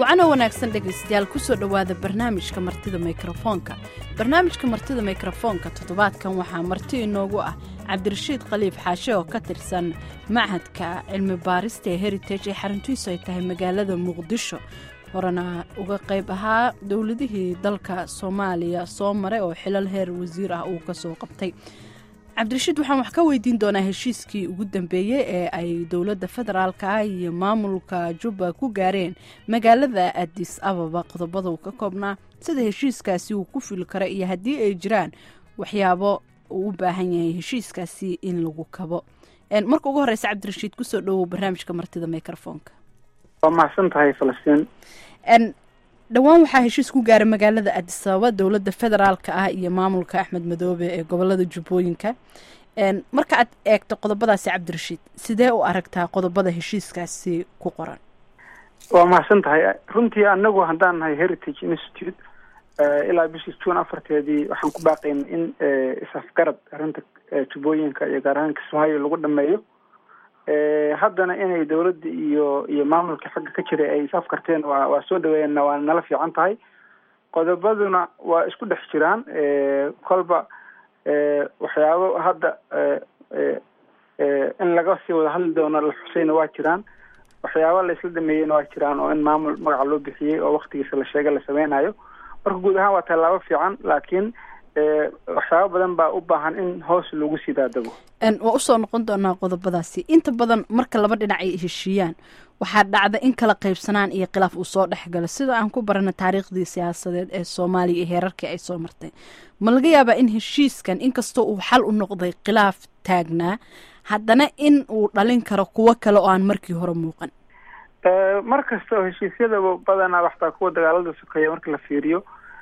wacano wanaagsan dhegaystayaal kusoo dhowaada barnaamijka martida mikrofoonka barnaamijka martida mikrofoonka toddobaadkan waxaa marti inoogu ah cabdirashiid khaliif xaashe oo ka tirsan machadka cilmi baarista ee heritage ee xaruntiisu ay tahay magaalada muqdisho horena uga qayb ahaa dowladihii dalka soomaaliya soo maray oo xilal heer wasiir ah uu kasoo qabtay cabdirashiid waxaan wax ka weydiin doonaa heshiiskii ugu dambeeyey ee ay dowladda federaalka iyo maamulka jubba ku gaareen magaalada adis ababa qodobada uu ka koobnaa sida heshiiskaasi uu ku fili karo iyo haddii ay jiraan waxyaabo uu u baahan yahay heshiiskaasi in lagu kabo marka ugu horeysa cabdirashiid kusoo dhowow barnaamijka martida microfoonka waa mahadsan tahay falastiin dhowaan waxaa heshiis ku gaaray magaalada adis ababa dowladda federaalka ah iyo maamulka axmed madoobe ee gobolada jubbooyinka marka aad eegto qodobadaasi cabdirashiid sidee u aragtaa qodobada heshiiskaasi ku qoran waa mahadsan tahay runtii anagu haddaan nahay heritage institute ilaa bishii june afarteedii waxaan ku baaqaynay in isafgarad arrinta jubbooyinka iyo gaar ahaan kismaayo lagu dhameeyo haddana inay dawladda iyo iyo maamulka xagga ka jiray ay isafkarteen waa waa soo dhaweeyeenna waa nala fiican tahay qodobaduna waa isku dhex jiraan kolba waxyaabo hadda in laga sii wada hadli doono la xusayna waa jiraan waxyaaba la isla dhameeyeyna waa jiraan oo in maamul magaca loo bixiyey oo waktigiisa la sheegay la sameynayo marka guud ahaan waa tallaabo fiican laakiin waxyaaba badan baa u baahan in hoos lagu sii daadego waa usoo noqon doonaa qodobadaasi inta badan marka laba dhinac ay heshiiyaan waxaa dhacda in kala qaybsanaan iyo khilaaf uu soo dhexgalo sida aan ku barana taariikhdii siyaasadeed ee soomaaliya iyo heerarkii ay soo martay ma laga yaabaa in heshiiskan inkastoo uu xal u noqday khilaaf taagnaa haddana in uu dhalin karo kuwo kale oo aan markii hore muuqan mar kasta oo heshiisyadaba badanaa waxtaa kuwa dagaalada sokeeya marka la fiiriyo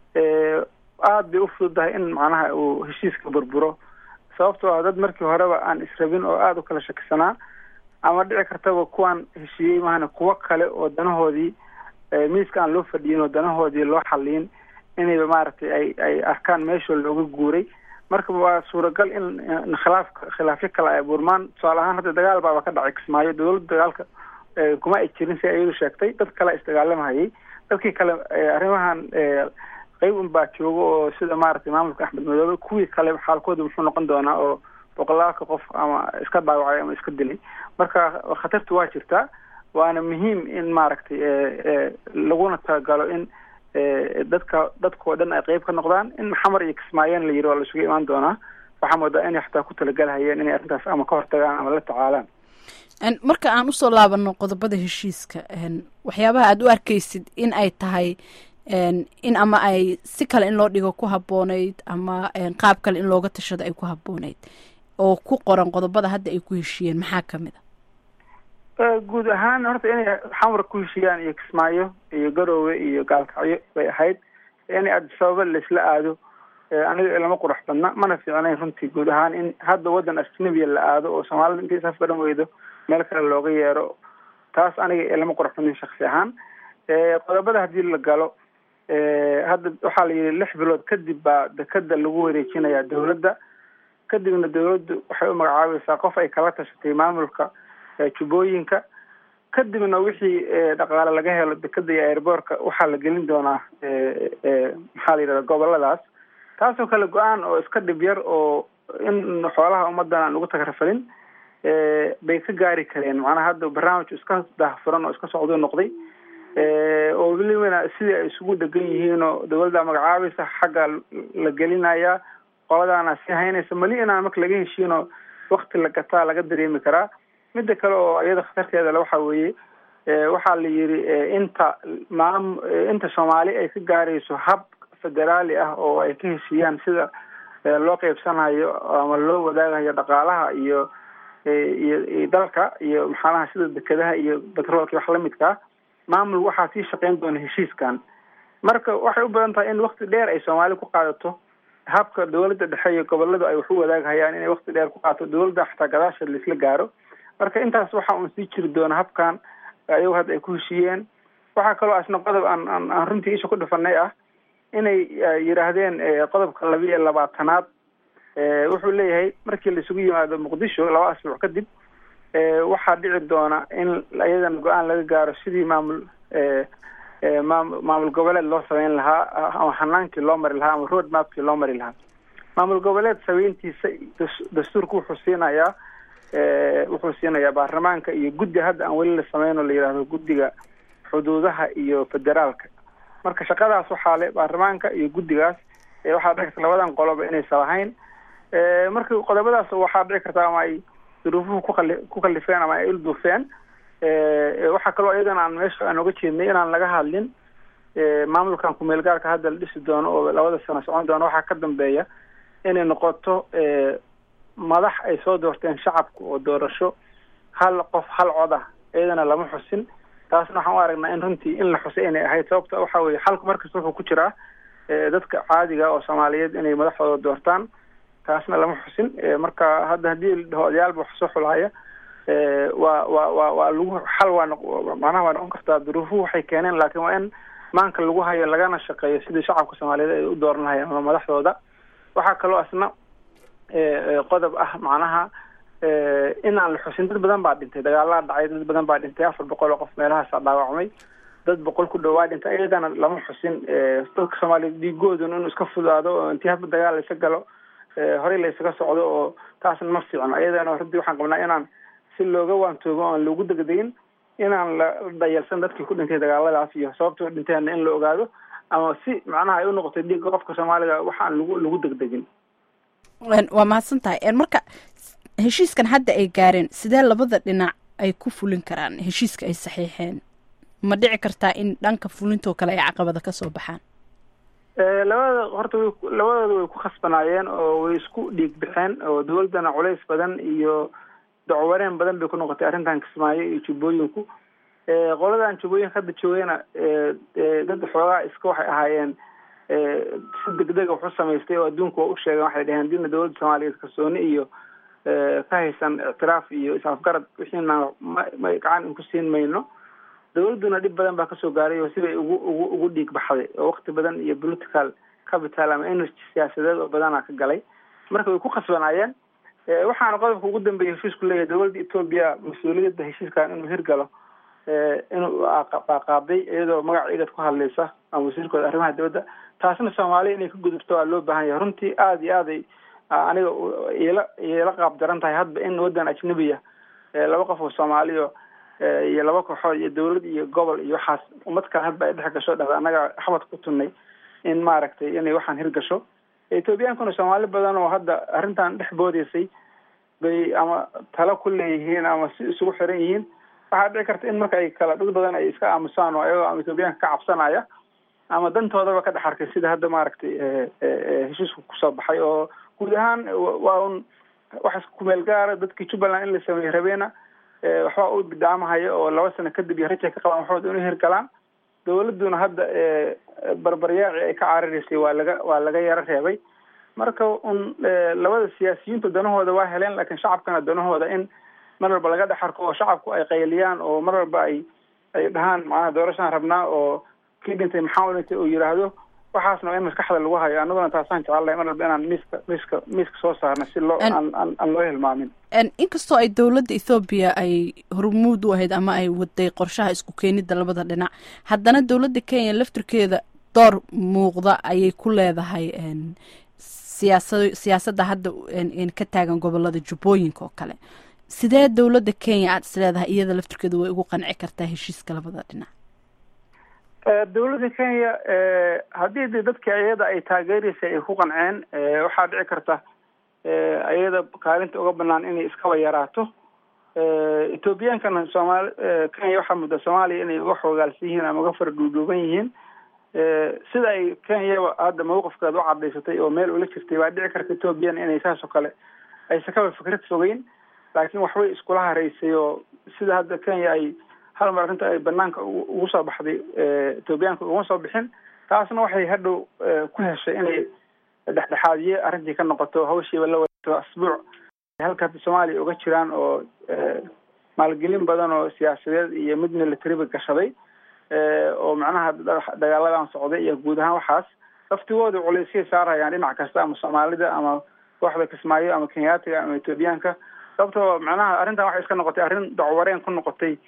aada bay u fududahay in macnaha uu heshiiska burburo sababtoo ah dad markii horeba aan israbin oo aada u kala shakisanaa ama dhici kartaba kuwaan heshiiyey mahana kuwo kale oo danahoodii miiska aan loo fadhiyin oo danahoodii loo xaliyin inayba maaragtay ay ay arkaan meeshoo looga guuray marka waa suuragal in khilaafka khilaafyo kale ay abuurmaan tusaale ahaan hadda dagaal baaba ka dhacay kismaayo dawladda dagaalka kuma ay jirin si ayadu sheegtay dad kale isdagaalamahayay dadkii kale arrimahan qayb un baa jooga oo sida maaragtay maamulka axmed madoobe kuwii kale xaalkooda muxuu noqon doonaa oo boqolaalka qof ama iska dhaawacay ama iska dilay marka khatartu waa jirtaa waana muhiim in maaragtay laguna talagalo in dadka dadkao dhan ay qeyb ka noqdaan in xamar iyo kismaayeen la yiri waa la isugu imaan doonaa waxaa moodaa inay xataa ku talagalhayeen inay arrintaas ama ka hortagaan ama la tacaalaan marka aan usoo laabano qodobada heshiiska waxyaabaha aada u arkaysid in ay tahay in ama ay si kale in loo dhigo ku habboonayd ama qaab kale in looga tashado ay ku habboonayd oo ku qoran qodobada hadda ay ku heshiiyeen maxaa kamid a guud ahaan horta inay xamar ku heshiiyaan iyo kismaayo iyo garoowe iyo gaalkacyo bay ahayd inay adisababa laisla aado aniga lama qurux badna mana fiicnayn runtii guud ahaan in hadda waddan ajnabiya la aado oo soomaalida intay isaf garan weydo meel kale looga yeero taas aniga lama qurux badnin shaksi ahaan qodobada haddii la galo hadda waxaa la yidhi lix bilood kadib baa dekeda lagu wareejinayaa dawladda kadibna dawladdu waxay u magacaabaysaa qof ay kala tashatay maamulka jubbooyinka kadibna wixii dhaqaale laga helo dekeda iyo airboortka waxaa la gelin doonaa maxaa la yidhahda goboladaas taasoo kale go-aan oo iska dhib yar oo in xoolaha ummadan aan ugu tagrafalin bay ka gaari kareen macnaha hadda barnaamij iska daahfuran oo iska socduu noqday oo welibana sidii ay isugu dhegan yihiin oo dawladda magacaabaysa xagga la gelinayaa qoladaana sii haynaysa mali inaan marka laga heshiinoo wakti la gataa laga dareemi karaa midda kale oo iyada khatarteeda le waxaa weeye waxaa la yidhi inta maam inta soomaali ay ka gaarayso hab federaali ah oo ay ka heshiiyaan sida loo qeybsanayo ama loo wadaagayo dhaqaalaha iyo iyo dalka iyo maxaanaha sida dekedaha iyo batroolka wax lamidkaa maamul waxaa sii shaqeyn doona heshiiskan marka waxay u badan tahay in wakti dheer ay soomaali ku qaadato habka dawladda dhexe iyo goboladu ay wax u wadaagahayaan inay wakti dheer ku qaadato dawladda xataa gadaasheed laisla gaaro marka intaas waxa uun sii jiri doona habkan ayago hadda ay ku heshiiyeen waxaa kaloo asna qodob aan aan aan runtii isha ku dhifanay ah inay yidhaahdeen qodobka laba iyo labaatanaad wuxuu leeyahay markii laisugu yimaado muqdisho laba asbuuc kadib waxaa dhici doona in iyadana go-aan laga gaaro sidii maamul maam maamul goboleed loo sameyn lahaa ama hanaankii loo mari lahaa ama road mapkii loo mari lahaa maamul goboleed sameyntiisa dastuurka wuxuu siinayaa wuxuu siinayaa baarlamaanka iyo guddi hadda aan weli la sameyno la yidhaahdo guddiga xuduudaha iyo federaalka marka shaqadaas waxaa le baarlamaanka iyo guddigaas waxaa dhici karta labadan qoloba inaysan lahayn marka qodobadaas waxaa dhici karta ama ay duruufuhu kuali ku kalifeen ama ay ilduufeen waxaa kaloo iyadana aan meesha aan oga jeednay inaan laga hadlin maamulkan kumeel gaarka hadda la dhisi doono oo labada sano socon doono waxaa ka dambeeya inay noqoto madax ay soo doorteen shacabka oo doorasho hal qof hal cod ah iyadana lama xusin taasna waxaan u aragnaa in runtii in la xusay inay ahayd sababta waxa weye xalku markasta wuxuu ku jiraa dadka caadiga oo soomaaliyeed inay madaxdooda doortaan taasna lama xusin marka hadda haddii la dhaho odayaalba wax soo xulhaya waa wa wa waa lagu xal waa macnaha waa noqon kartaa duruufuhu waxay keeneen laakiin waa in maanka lagu hayo lagana shaqeeyo sidii shacabka soomaaliyeed ay u dooran lahayeen ama madaxdooda waxaa kaloo asna qodob ah macnaha inaan la xusin dad badan baa dhintay dagaalaa dhacay dad badan baa dhintay afar boqol oo qof meelahaasa dhaawacmay dad boqol ku dhawaa dhintay iyagana lama xusin dadka soomaaliyeed dhiigooduna inuu iska fudaado oo intii hadba dagaal laysa galo horey la ysaga socdo oo taasna ma fiicno iyadana runtii waxaan qabnaa inaan si looga waantoogo oan loogu degdegin inaan la dhayalsan dadkii ku dhintay dagaaladaas iyo sababtoo dhinteena in la ogaado ama si macnaha ay u noqotay dhiigga qofka soomaaliga waxaan lagu lagu degdegin waa mahadsan tahay marka heshiiskan hadda ay gaareen sidee labada dhinac ay ku fulin karaan heshiiska ay saxiixeen ma dhici kartaa in dhanka fulintoo kale ay caqabada ka soo baxaan labada horta way labadooda way ku khasbanaayeen oo way isku dhiig baxeen oo dawladdana culays badan iyo dacwareen badan bay ku noqotay arrintan kismaayo iyo jubbooyinku qoladan jubbooyinka hadda joogeyna dad xoogaa iska waxay ahaayeen si degdega wax u samaystay oo adduunka waa u sheegeen waxay dhaheen dina dawladda soomaaliyeed kalsooni iyo ka haysan ictiraaf iyo is-afgarad wixiina ma ma gacan inku siin mayno dawladduna dhib badan baa kasoo gaaray oo sibay ugu ugu ugu dhiig baxday oo wakti badan iyo political capital ama energy siyaasadeed oo badanaa ka galay marka way ku khasbanaayeen waxaana qodobka ugu dambeeya heshiisku leeyahay dawladda etoobiya mas-uuliyadda heshiiskan inuu hirgalo inuu qaaqaaday iyadoo magaca igad ku hadlaysa ama wasiirkooda arrimaha dibadda taasna soomaaliya inay ka gudubto waa loo baahan yahay runtii aada iyo aaday aniga iila iila qaab daran tahay hadba in waddan ajnabiya laba qof oo soomaaliyo iyo laba kooxood iyo dawlad iyo gobol iyo waxaas ummad kale hadba ay dhex gasho dhahda annaga xabad ku tunnay in maaragtay inay waxaan hirgasho ethoobiyankuna soomaali badan oo hadda arrintan dhex boodeysay bay ama talo ku leeyihiin ama si isugu xiran yihiin waxaa dhici karta in marka ay kala dad badan ay iska aamusaan oo ayagoo ama ethoobiyaanka ka cabsanaya ama dantoodaba ka dhex arkay sida hadda maaragtay heshiisku kusoo baxay oo guud ahaan waa un wax kumeel gaara dadkii jubbaland in la sameeyey rabeena waxbaa u bidaamahaya oo laba sano kadib iyo rajay ka qabaan waxooda inay hirgalaan dawladduna hadda barbaryaaci ay ka cararaysay waa laga waa laga yaro reebay marka un labada siyaasiyiintu danahooda waa heleen laakiin shacabkana danahooda in mar walba laga dhex arko oo shacabku ay qayliyaan oo mar walba ay ay dhahaan macnaha doorashaan rabnaa oo kii dhintay maxaa u dhintay oo yidhaahdo waxaasna waa in maskaxda lagu hayo anaguna taasaan jecelahay mar walba inaan miiska miiska miiska soo saarna si loo aan aan aan loo hilmaamin inkastoo ay dowladda ethoobiya ay hormuud u ahayd ama ay waday qorshaha isku keenidda labada dhinac haddana dowladda kenya laftirkeeda door muuqda ayay ku leedahay siyaasa siyaasadda hadda ka taagan gobolada jubbooyinka oo kale sidee dowladda kenya aada is leedahay iyada laftirkeeda way ugu qanci kartaa heshiiska labada dhinac dawladda kenya haddii de dadka iyada ay taageeraysay ay ku qanceen waxaa dhici karta iyada kaalinta uga banaan inay iskaba yaraato ethoobiyankana soomaali kenya waxaa mudda soomaaliya inay uga xoogaalsan yihiin ama uga fara dhuudhuuban yihiin sida ay kenyaba hadda mawqifkeeda u cadaysatay oo meel ula jirtay waa dhici karta ethoobiana inay saas oo kale aysan kaba fikrad fogeyn laakiin waxbay iskula haraysay oo sida hadda kenya ay hal mar arrinta ay banaanka ugu soo baxday ethoobiyaanka uguma soo bixin taasna waxay hadhow ku heshay inay dhexdhexaadiye arrintii ka noqoto hawshiiba la wadato asbuuc halka hadda soomaaliya uga jiraan oo maalgelin badan oo siyaasadeed iyo mid militariba gashaday oo macnaha dagaaladan socday iyo guud ahaan waxaas laftigooda culeysyay saarayaan dhinac kasta ama soomaalida ama kooxda kismaayo ama kenyaatiga ama ethoobiyaanka sababtoo macnaha arrintan waxay iska noqotay arrin dacwareen ku noqotay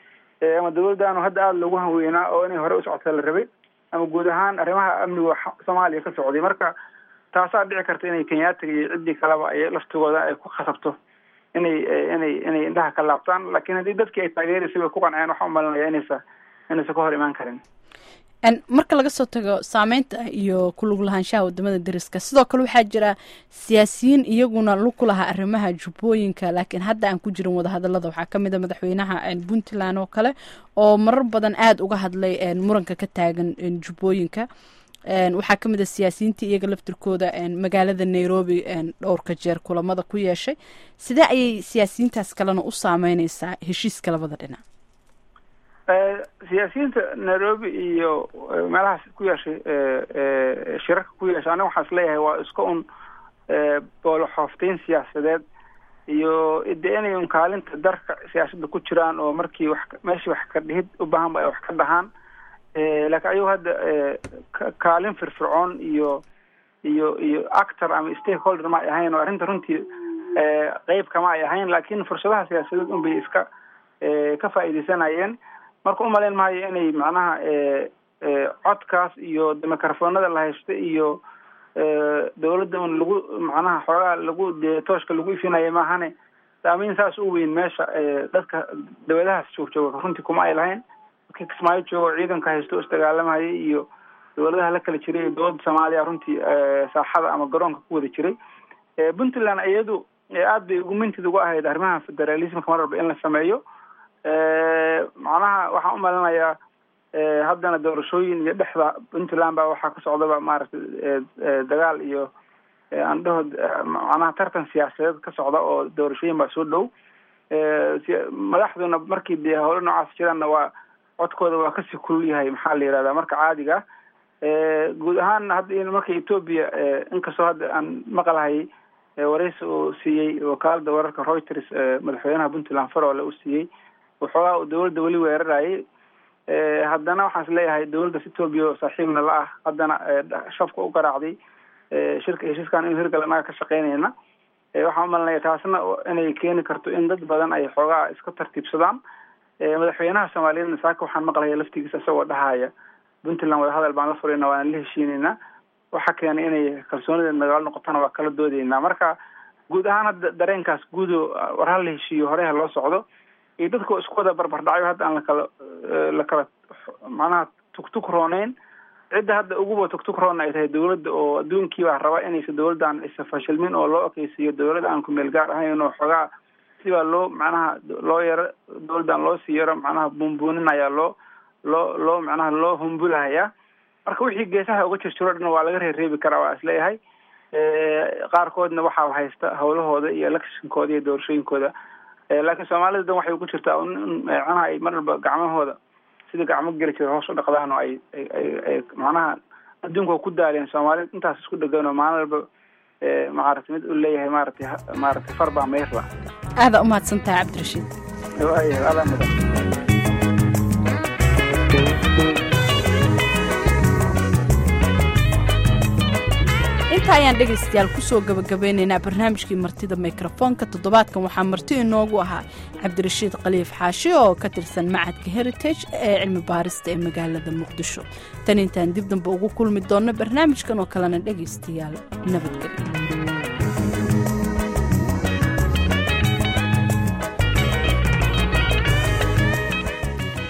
ama dawladdaanu hadda aada loogu hanweynaa oo inay hore u socota la rabay ama guud ahaan arrimaha amniga soomaaliya ka socday marka taasaa dhici karta inay kenyaatiga iyo ciddii kaleba ay laftigooda ay ku khasabto inay inay inay indhaha ka laabtaan laakiin haddii dadkii ay taageeraysay bay ku qanceen waxaa umalinaya inaysa inaysa ka hor imaan karin marka laga soo tago saameynta iyo ku lug lahaanshaha wadamada deriska sidoo kale waxaa jira siyaasiyiin iyaguna lug ku lahaa arrimaha jubbooyinka laakiin hadda aan ku jirin wadahadalada waxaa kamid a madaxweynaha puntland oo kale oo marar badan aada uga hadlay muranka ka taagan jubbooyinka waxaa kamid a siyaasiyiintii iyaga laftirkooda magaalada nairobi dhowrka jeer kulamada ku yeeshay sidee ayay siyaasiyiintaas kalena u saameyneysaa heshiiska labada dhinac siyaasiyiinta nairobi iyo meelahaas ku yeeshay shirarka ku yeeshay aniga waxaan isleeyahay waa iska un booloxoofteyn siyaasadeed iyo de inay un kaalinta darka siyaasadda ku jiraan oo markii wax meeshii wax ka dhihid u baahan ba ay wax ka dhahaan laakiin ayagu hadda kaalin firfircoon iyo iyo iyo actor ama stakeholder ma ay ahayn oo arrinta runtii qeyb kama ay ahayn laakiin fursadaha siyaasadeed un bay iska ka faa'iideysanayeen marka umalayn maayo inay macnaha codkaas iyo microfonada la haysta iyo dawladda un lagu macnaha xoogaa lagu de tooshka lagu ifinaya maahane saameyn saas u weyn meesha dadka dawladahaas joogjooga runtii kuma ay lahayn dadka kismaayo joogo ciidanka haysto isdagaalamayay iyo dawladaha la kala jiray dowladda soomaaliya runtii saaxada ama garoonka ku wada jiray puntland iyadu aad bay ugu mintid ugu ahayd arrimaha federalismka mar walba in la sameeyo macnaha waxaan umalinayaa haddana doorashooyin iyo dhexda puntland baa waxaa ka socdaba maaragtay dagaal iyo andhaho macnaha tartan siyaasadeed ka socda oo doorashooyin baa soo dhow madaxduna markii dee howlo noocaas jiraanna waa codkooda waa kasii kulul yahay maxaa la yihahdaa marka caadiga guud ahaanna hadda marka etoobiya inkastoo hadda aan maqalahayay wareysi uu siiyey wakaalada wararka reuters madaxweynaha puntland farole u siiyey waxoogaa uu dawladda weli weerarayay haddana waxaan is leeyahay dawladdas etoobiya oo saaxiibna la ah haddana shafka u garaacday shirka heshiiskan inu hirgal anaga ka shaqeynayna waxaan umalinaya taasna inay keeni karto in dad badan ay xoogaa iska tartiibsadaan madaxweynaha soomaaliyeedna saaka waxaan maqlaya laftigiisa isagoo dhahaya puntland wadahadal baan la furayna waana la heshiineynaa waxa keenay inay kalsoonida nagaalo noqotona waa kala doodeynaa marka guud ahaan hadda dareenkaas guudo war ha la heshiiyo horeha loo socdo iyo dadka isku wada barbardhacyo hadda aan lakala lakala macnaha tugtug rooneyn cidda hadda uguba tugtug roona ay tahay dawladda oo adduunkii baa raba inaysa dawladdan isa fashilmin oo loo okeysiiyo dawladda aan ku meel gaar ahayn oo xoogaa sibaa loo macnaha loo yaro dawladdan loo sii yaro macnaha buunbuuninaya loo loo loo macnaha loo humbulahaya marka wixii geesaha uga jirjiro dhan waa laga reereebi karaa waa isleeyahay qaarkoodna waxaa haysta hawlahooda iyo electionkooda iyo doorashooyinkooda laakiin soomaalida dan waxay ku jirtaa macnaha ay mar walba gacmahooda sida gacmo geli jira hoos u dhaqdaan oo ay ay macnaha adduunka ku daaleen soomaalida intaas isku dhegan oo maalin walba maaragtay mid u leeyahay maaragtay maaragtay far baa meyrla aada umahadsantahay cabdirashiid waaya adaa mudan inta ayaan dhegaystayaal kusoo gabagabeynaynaa barnaamijkii martida mikrofoonka toddobaadkan waxaa marti inoogu ahaa cabdirashiid khaliif xaashi oo ka tirsan macadka heritage ee cilmi baarista ee magaalada muqdisho tan intaan dib dambe ugu kulmi doonno barnaamijkan oo kalena dhegaystayaal nabadgelyo